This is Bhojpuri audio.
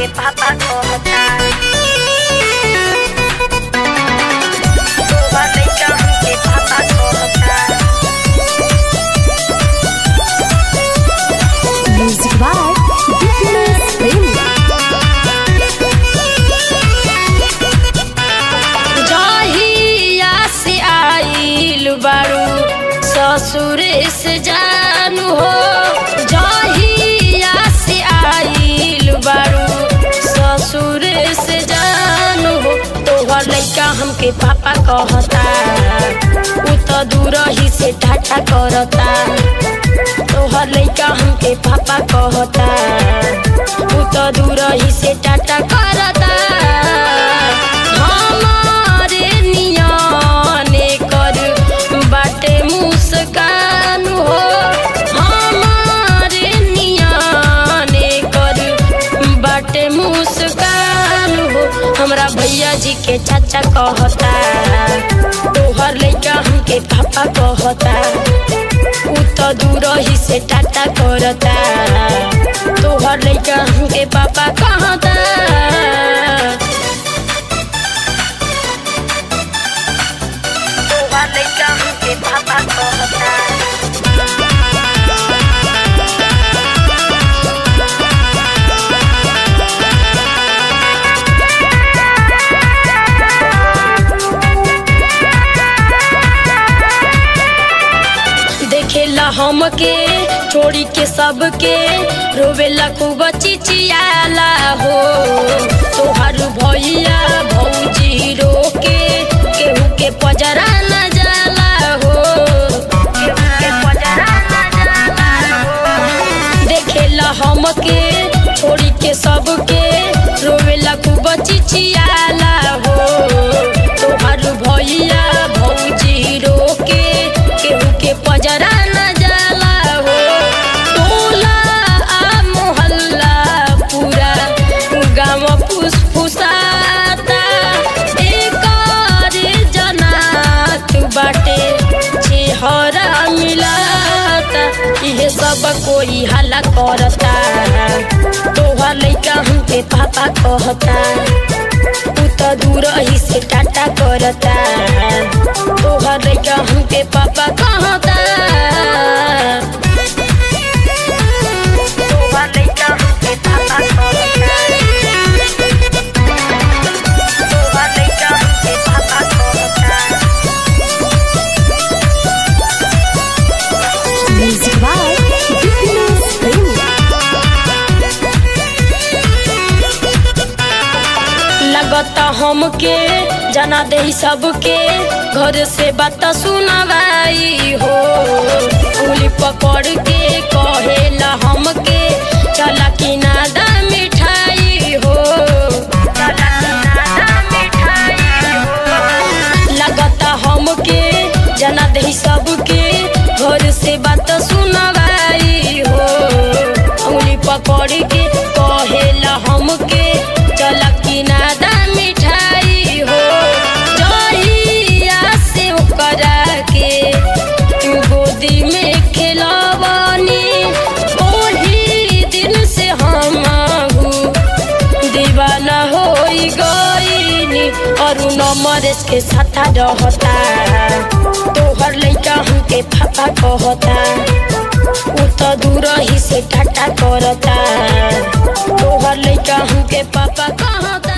हमके पापा कहता तोहर लइका हमके पापा कहता Music by Dipinus Premium. जहिया से आइल बारू ससुरे से जानू हो जहिया से आइल बारू ससुरे से जानू हो तोहर लइका हमके पापा कहता उ तो दूर ही से टाटा करता तोहर लइका हमके पापा कहता उ तो दूर ही से टाटा करता हमारे नियाने कर बाटे मुस्कान हो हमारे नियाने कर बाटे मुस्कान हो हमरा भैया जी के चाचा कहता तोहर लइका हमके पापा कहता उ तो दूर ही से टाटा करता तोहर लइका हमके पापा कहता तोहर लइका हमके पापा कहता देखेला हमके छोड़ी के सबके रोवेला खूब चिचियाला हो तोहार भैया भौजी रोके केहू के पजरा न जाला हो केहू के पजरा ना जाला हो देखेला हमके छोड़ी के सबके रोवेला खूब चिचियाला हो तोहार भैया भौजी रोके केहू के पजरा न जाला हो टोला आ मोहल्ला पूरा गाँव फुसफुसाता एकर जनात बाटे चेहरा मिलाता इहे सब कोई हल्ला करता तोहर लइका हमके पापा कहता तू तो दूर ही से टाटा करता तोहर लइका हमके पापा कहता तोहर लइका हमके पापा कहता तोहर लइका हमके पापा कहता Music by Dipinus Premium. लगता हमके जना दे सबके घर से बात सुनवाई हो उंगली पकड़ के कहेला हमके चला कि नादा मिठाई हो चला किनारा मिठाई हो लगता हमके जना दे सबके घर से बात सुनवाई हो उंगली पकड़ के कहेला हमके चला कि नादा मिठाई हो जहिया से ओकरा के गोदी में खेलवानी ओही दिन से हम दीवाना हो गईनी और नमरेश के साथ रहता तोहर लइका हमके पापा कहता उ तो दूर ही से टाटा करता तोहर लइका हमके पापा कहता